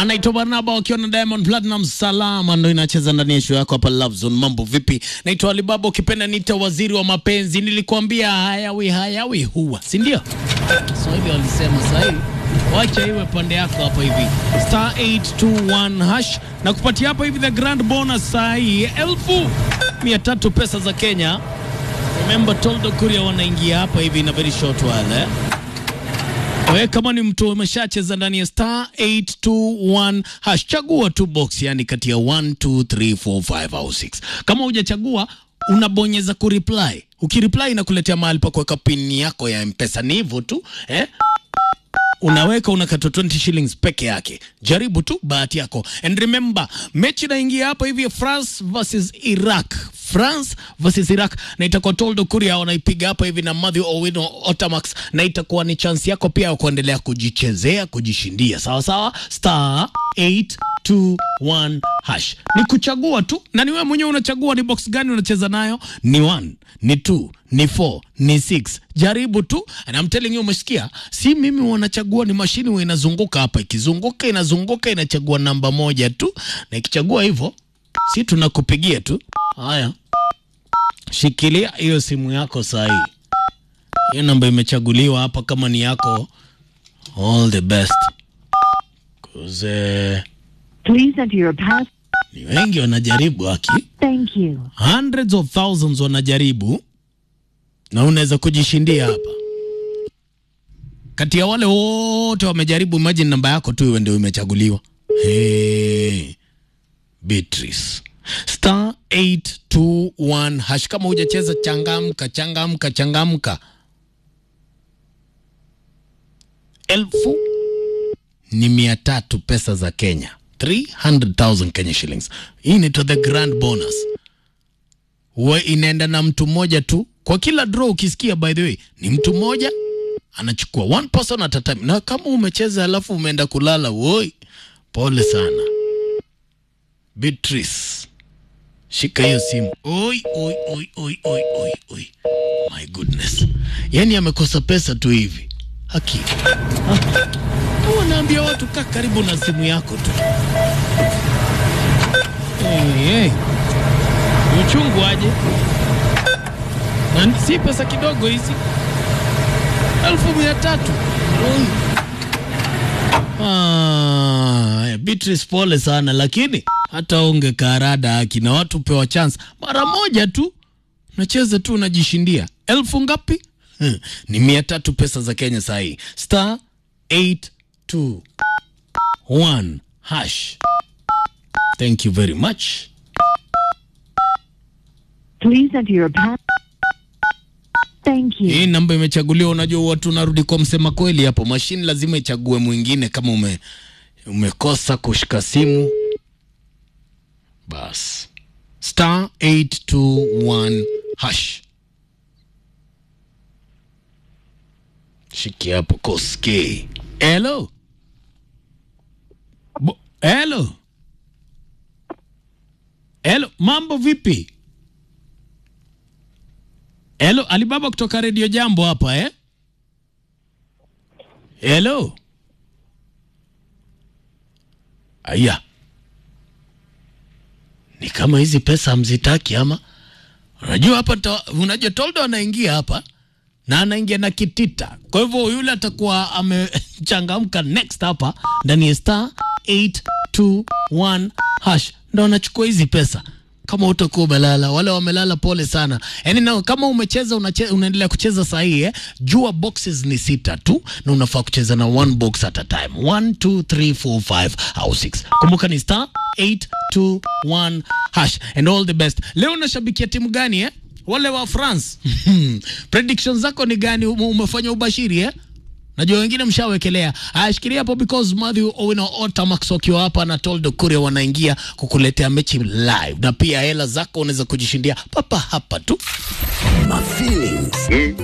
anaitwa Barnaba wakiwa na Diamond Platinum. Salama ndo inacheza ndani ya show yako hapa Love Zone. Mambo vipi? Naitwa Alibaba, ukipenda nita waziri wa mapenzi. Nilikwambia hayawi hayawi huwa, si ndio? Kiswahili walisema sahihi. Wacha iwe pande yako hapa hivi star 821 hash na kupatia hapa hivi the grand bonus saa hii elfu mia tatu pesa za Kenya. Remember Toldo Kuria wanaingia hapa hivi na very short while eh? Wewe kama ni mtu umeshacheza ndani ya star 821 hash, chagua tu box, yani kati ya 1 2 3 4 5 au 6. Kama hujachagua unabonyeza kureply. Ukireply inakuletea mahali pa kuweka pin yako ya M-Pesa. Ni hivyo tu eh? unaweka unakata 20 shillings peke yake. Jaribu tu bahati yako, and remember mechi inaingia hapa hivi France versus Iraq, France versus Iraq, na itakuwa Toldo Kuria wanaipiga hapa hivi na Mathew Owino Otamax, na itakuwa ni chance yako pia ya kuendelea kujichezea kujishindia. Sawa sawa, star 821 hash ni kuchagua tu, na ni wewe mwenyewe unachagua ni box gani unacheza nayo, ni 1 ni 2 ni 4 ni 6. Jaribu tu, and I'm telling you, umesikia? Si mimi wanachagua, ni mashini huwa inazunguka hapa, ikizunguka inazunguka inachagua namba moja tu, na ikichagua hivyo, si tunakupigia tu. Haya, shikilia hiyo simu yako saa hii, hiyo namba imechaguliwa hapa, kama ni yako, all the best 'Cause, eh, Please enter your pass. ni wengi wanajaribu haki Thank you. hundreds of thousands wanajaribu na unaweza kujishindia hapa kati ya wale wote wamejaribu. Imagine namba yako tu iwe ndio imechaguliwa. Hey, Beatrice star 821 hash. Kama hujacheza changamka, changamka, changamka. Elfu ni mia tatu pesa za Kenya, 300,000 Kenya shillings. Hii ni to the grand bonus huwa inaenda na mtu mmoja tu kwa kila draw. Ukisikia by the way, ni mtu mmoja anachukua one person at a time, na kama umecheza alafu umeenda kulala, woi, pole sana Beatrice, shika hiyo simu. Oi, oi, oi, oi, oi, oi, oi. My goodness, yani amekosa pesa tu hivi haki Wanaambia watu kaa karibu na simu yako tu. Hey, hey. Uchungu aje na si pesa kidogo hizi, elfu mia tatu. Oi. Ah, Beatrice pole sana, lakini hata unge karada haki na watu pewa chance mara moja tu, unacheza tu unajishindia elfu ngapi? Hmm, ni mia tatu pesa za Kenya saa hii star 821 hash. Thank you very much. Please enter your pass. Thank you. Hii namba imechaguliwa. Unajua watu unarudi kwa msema kweli hapo, mashine lazima ichague mwingine kama ume, umekosa kushika simu bas. Star 821 hash, shiki hapo koske. Hello, Bo, hello, hello, mambo vipi? Hello, Alibaba kutoka Radio Jambo hapa eh? Hello. Aya. Ni kama hizi pesa hamzitaki ama? Unajua hapa ta, unajua Toldo anaingia hapa na anaingia na kitita. Kwa hivyo yule atakuwa amechangamka next hapa ndani ya star 821 hash ndo anachukua hizi pesa kama utakuwa umelala, wale wamelala, pole sana. Yani na, kama umecheza unache, unaendelea kucheza sahihi eh, jua boxes ni sita tu na unafaa kucheza na one box at a time 1 2 3 4 5 au 6. Kumbuka ni star 821 hash and all the best. Leo unashabikia timu gani eh? Wale wa France predictions zako ni gani? Ume- Umefanya ubashiri eh? Najua wengine mshawekelea. Ashikilia hapo because Mathew Owino Otamax wakiwa hapa na Toldo Kuria wanaingia kukuletea mechi live, na pia hela zako unaweza kujishindia papa hapa tu. My feelings.